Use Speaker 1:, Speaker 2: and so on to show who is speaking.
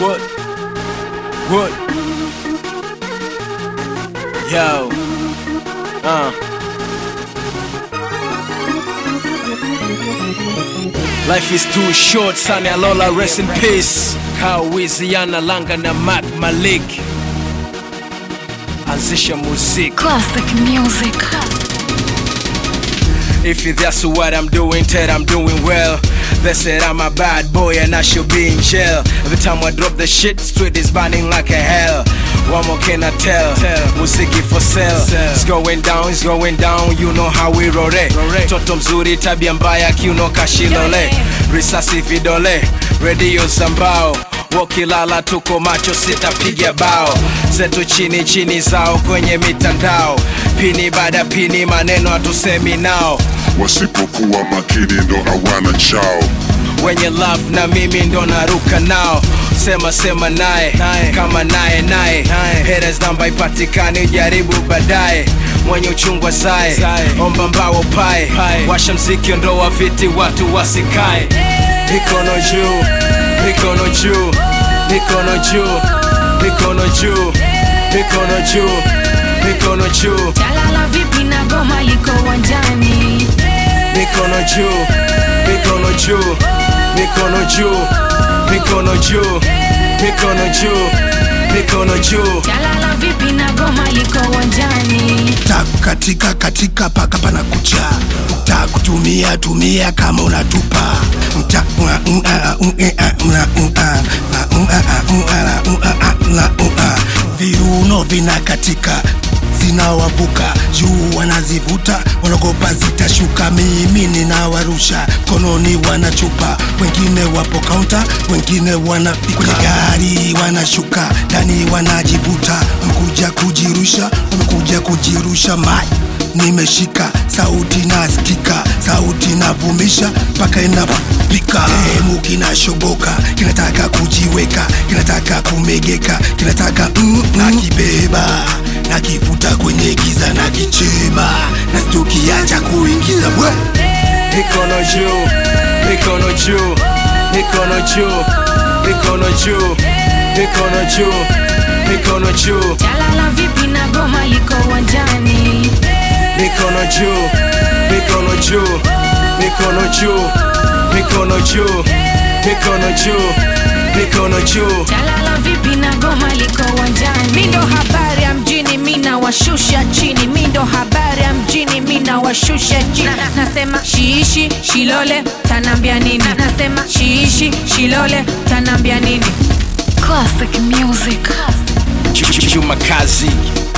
Speaker 1: What? What? Yo. Uh. Life is too short, Sani Alola, rest in peace. Kawiziana Langa na Mac Malik. Anzisha muziki.
Speaker 2: Classic music.
Speaker 1: If that's what I'm doing, Ted, I'm doing well. They said I'm a bad boy and I should be in jail. Every time I drop the shit, street is burning like a hell. What more can I tell? Muziki for sale. It's going down, it's going down, you know how we roll it. Toto mzuri, tabia mbaya, kiuno kashilole. Risasi vidole, radio zambao. Wakilala tuko macho, sitapiga bao zetu chini chini zao kwenye mitandao, pini baada pini, maneno hatusemi nao
Speaker 3: wasipokuwa makini ndo hawana chao
Speaker 1: wenye love na mimi ndo naruka nao sema sema naye kama naye naye haters namba ipatikani jaribu baadaye mwenye uchungwa sae omba mbao pae washa mziki ondoa viti watu wasikae mikono juu mikono juu mikono juu mikono juu mikono juu mikono juu
Speaker 2: Jalala vipi na goma liko uwanjani
Speaker 1: mikono juu mikono juu mikono juu mikono juu mikono juu mikono juu
Speaker 2: Jalala vipi na goma liko uwanjani
Speaker 4: tak katika katika paka pana kucha tak kutumia tumia kama unatupa Mta- ua- ua- ua- ua- ua- ua- ua- ua- ua- ua. viuno vinakatika zinawavuka juu wanazivuta wanagopa zitashuka mimi ninawarusha kononi wanachupa wengine wapo kaunta wengine wanafika kwenye gari wanashuka ndani wanajivuta wamekuja kujirusha wamekuja kujirusha mai nimeshika sauti nasikika sauti navumisha mpaka inapika hemu kinashoboka kinataka kujiweka kinataka kumegeka kinataka mm, mm. nakibeba nakivuta kwenye giza na kichema na stukiacha kuingiza we
Speaker 1: mikono juu mikono juu mikono juu mikono juu mikono juu mikono juu
Speaker 2: Jalala vipi na goma liko uwanjani
Speaker 1: mikono juu mikono juu mikono juu mikono juu mikono juu mikono juu
Speaker 2: Jalala vipi na goma liko uwanjani
Speaker 5: mindo habari ya mjini mina washusha chini mindo habari ya mjini mina washusha chini nasema shiishi shilole tanambia nini nasema shiishi shilole tanambia nini
Speaker 2: Classic music.
Speaker 1: Juma Kazi